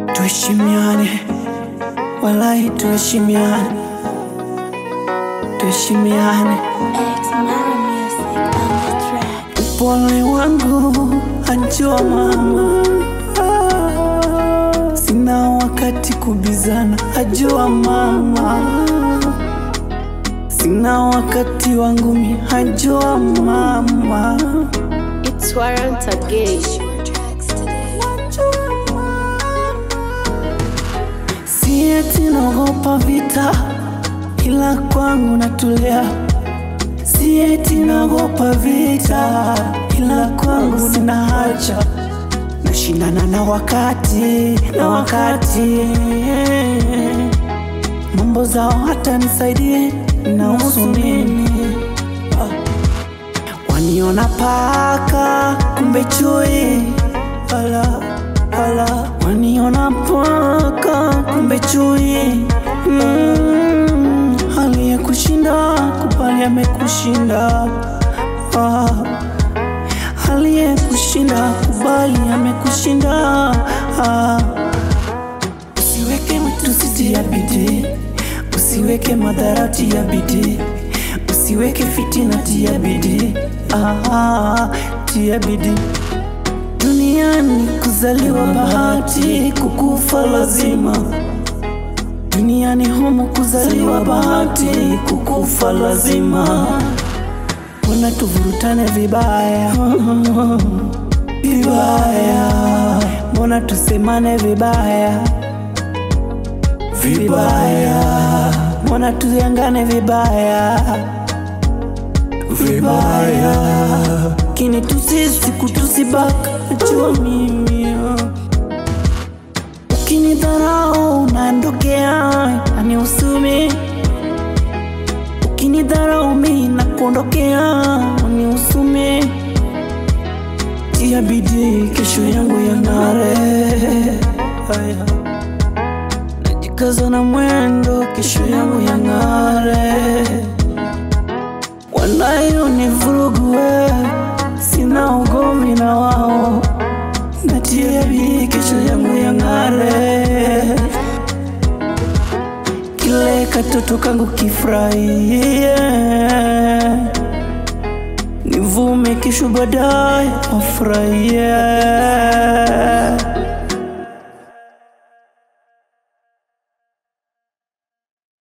Tuheshimiane, walai tuheshimiane, tuheshimiane. X Mara Music on the track. Upole wangu ajua mama, Ah, sina wakati kubizana, ajua mama, sina wakati wangu mi, ajua mama. It's Warrant Gay. Si eti naogopa vita, ila kwangu natulia. Si eti naogopa vita, ila kwangu sina haja. Nashindana na wakati, na wakati mambo zao hata nisaidie na nini? Ah. Waniona paka kumbe chui ala, ala. Waniona paka kumbe chui mm. Hali ya kushinda kubali amekushinda ah. Hali ya kushinda kubali amekushinda ah. Usiweke matusi ya bidii, usiweke madharati ya bidii, usiweke fitina tia bidii, ah, tia bidii. Duniani kuzaliwa bahati, kukufa lazima. Duniani humu kuzaliwa bahati, kukufa lazima. Mbona tuvurutane vibaya vibaya? Mbona tusemane vibaya vibaya? Mbona tuziangane vibaya vibaya? Kini tusisi kutusibaka, najua mimi ukinidharau unaondokea, yani usumi ukinidharau mi nakuondokea, ni usumi tia bidii, kesho yangu yang'are. Haya. Najikaza na mwendo, kesho yangu yang'are. Wanayo ni vurugu we, sina ugomvi na wao, natia bidii, kesho yangu yang'are kile katoto kangu kifurahie, nivume kesho baadaye wafurahie.